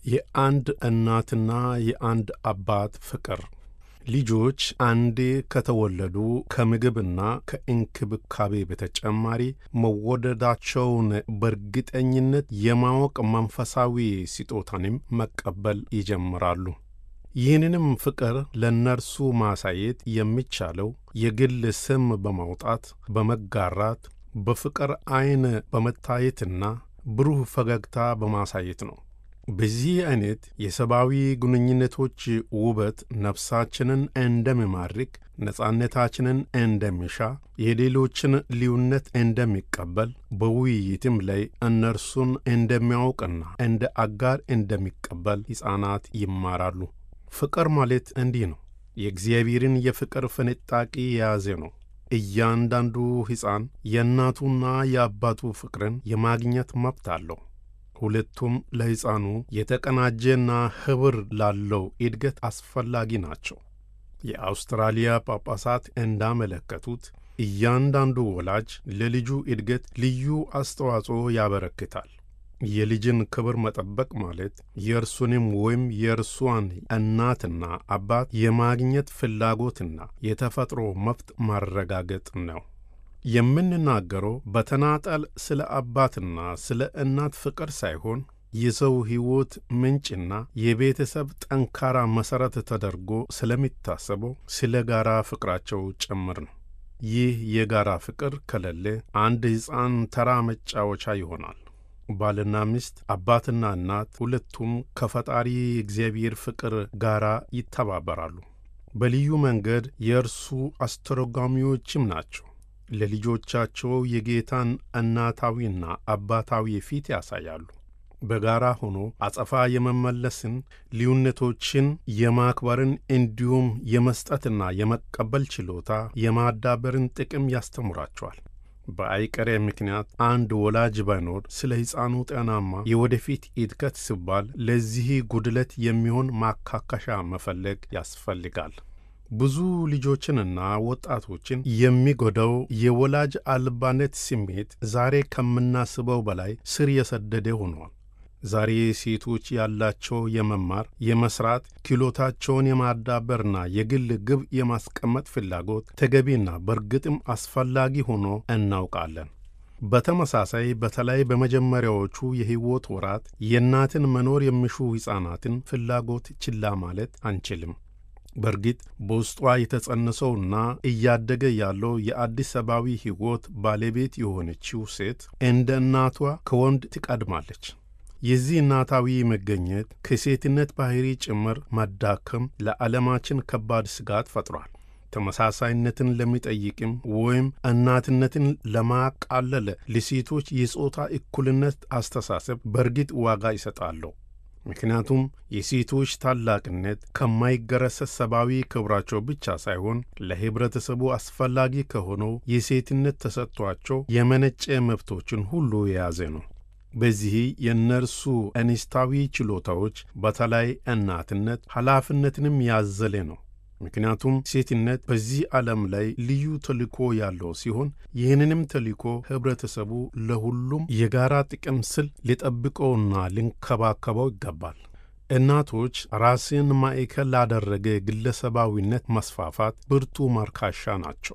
የአንድ እናትና የአንድ አባት ፍቅር ልጆች አንዴ ከተወለዱ ከምግብና ከእንክብካቤ በተጨማሪ መወደዳቸውን በእርግጠኝነት የማወቅ መንፈሳዊ ስጦታንም መቀበል ይጀምራሉ። ይህንንም ፍቅር ለእነርሱ ማሳየት የሚቻለው የግል ስም በማውጣት በመጋራት፣ በፍቅር ዐይን በመታየትና ብሩህ ፈገግታ በማሳየት ነው። በዚህ አይነት የሰብአዊ ግንኙነቶች ውበት ነፍሳችንን እንደሚማርክ፣ ነጻነታችንን እንደሚሻ፣ የሌሎችን ልዩነት እንደሚቀበል፣ በውይይትም ላይ እነርሱን እንደሚያውቅና እንደ አጋር እንደሚቀበል ሕፃናት ይማራሉ። ፍቅር ማለት እንዲህ ነው። የእግዚአብሔርን የፍቅር ፍንጣቂ የያዘ ነው። እያንዳንዱ ሕፃን የእናቱና የአባቱ ፍቅርን የማግኘት መብት አለው። ሁለቱም ለሕፃኑ የተቀናጀና ኅብር ላለው እድገት አስፈላጊ ናቸው። የአውስትራሊያ ጳጳሳት እንዳመለከቱት እያንዳንዱ ወላጅ ለልጁ እድገት ልዩ አስተዋጽኦ ያበረክታል። የልጅን ክብር መጠበቅ ማለት የእርሱንም ወይም የእርሷን እናትና አባት የማግኘት ፍላጎትና የተፈጥሮ መብት ማረጋገጥ ነው። የምንናገረው በተናጠል ስለ አባትና ስለ እናት ፍቅር ሳይሆን የሰው ሕይወት ምንጭና የቤተሰብ ጠንካራ መሠረት ተደርጎ ስለሚታሰበው ስለ ጋራ ፍቅራቸው ጭምር ነው። ይህ የጋራ ፍቅር ከሌለ አንድ ሕፃን ተራ መጫወቻ ይሆናል። ባልና ሚስት፣ አባትና እናት ሁለቱም ከፈጣሪ እግዚአብሔር ፍቅር ጋር ይተባበራሉ። በልዩ መንገድ የእርሱ አስተረጓሚዎችም ናቸው። ለልጆቻቸው የጌታን እናታዊና አባታዊ ፊት ያሳያሉ። በጋራ ሆኖ አጸፋ የመመለስን፣ ልዩነቶችን የማክበርን እንዲሁም የመስጠትና የመቀበል ችሎታ የማዳበርን ጥቅም ያስተምራቸዋል። በአይቀሬ ምክንያት አንድ ወላጅ ባይኖር ስለ ሕፃኑ ጤናማ የወደፊት እድገት ሲባል ለዚህ ጉድለት የሚሆን ማካካሻ መፈለግ ያስፈልጋል። ብዙ ልጆችንና ወጣቶችን የሚጎዳው የወላጅ አልባነት ስሜት ዛሬ ከምናስበው በላይ ስር የሰደደ ሆኗል። ዛሬ ሴቶች ያላቸው የመማር የመስራት ክህሎታቸውን የማዳበርና የግል ግብ የማስቀመጥ ፍላጎት ተገቢና በእርግጥም አስፈላጊ ሆኖ እናውቃለን። በተመሳሳይ በተለይ በመጀመሪያዎቹ የሕይወት ወራት የእናትን መኖር የሚሹ ሕፃናትን ፍላጎት ችላ ማለት አንችልም። በእርግጥ በውስጧ የተጸነሰውና እያደገ ያለው የአዲስ ሰብአዊ ሕይወት ባለቤት የሆነችው ሴት እንደ እናቷ ከወንድ ትቀድማለች። የዚህ እናታዊ መገኘት ከሴትነት ባሕሪ ጭምር መዳከም ለዓለማችን ከባድ ስጋት ፈጥሯል። ተመሳሳይነትን ለሚጠይቅም ወይም እናትነትን ለማቃለለ ለሴቶች የጾታ እኩልነት አስተሳሰብ በእርግጥ ዋጋ ይሰጣለሁ። ምክንያቱም የሴቶች ታላቅነት ከማይገረሰስ ሰብአዊ ክብራቸው ብቻ ሳይሆን ለኅብረተሰቡ አስፈላጊ ከሆነው የሴትነት ተሰጥቷቸው የመነጨ መብቶችን ሁሉ የያዘ ነው። በዚህ የእነርሱ እንስታዊ ችሎታዎች በተለይ እናትነት ኃላፊነትንም ያዘለ ነው። ምክንያቱም ሴትነት በዚህ ዓለም ላይ ልዩ ተልእኮ ያለው ሲሆን ይህንንም ተልእኮ ኅብረተሰቡ ለሁሉም የጋራ ጥቅም ስል ሊጠብቀውና ሊንከባከበው ይገባል። እናቶች ራስን ማዕከል ላደረገ ግለሰባዊነት መስፋፋት ብርቱ ማርካሻ ናቸው።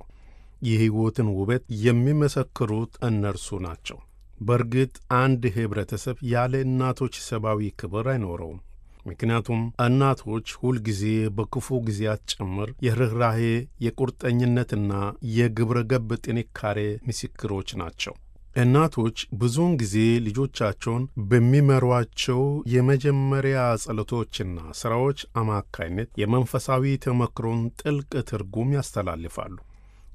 የሕይወትን ውበት የሚመሰክሩት እነርሱ ናቸው። በእርግጥ አንድ ኅብረተሰብ ያለ እናቶች ሰብአዊ ክብር አይኖረውም። ምክንያቱም እናቶች ሁልጊዜ በክፉ ጊዜያት ጭምር የርኅራሄ የቁርጠኝነትና የግብረ ገብ ጥንካሬ ምስክሮች ናቸው። እናቶች ብዙውን ጊዜ ልጆቻቸውን በሚመሯቸው የመጀመሪያ ጸሎቶችና ሥራዎች አማካይነት የመንፈሳዊ ተመክሮን ጥልቅ ትርጉም ያስተላልፋሉ።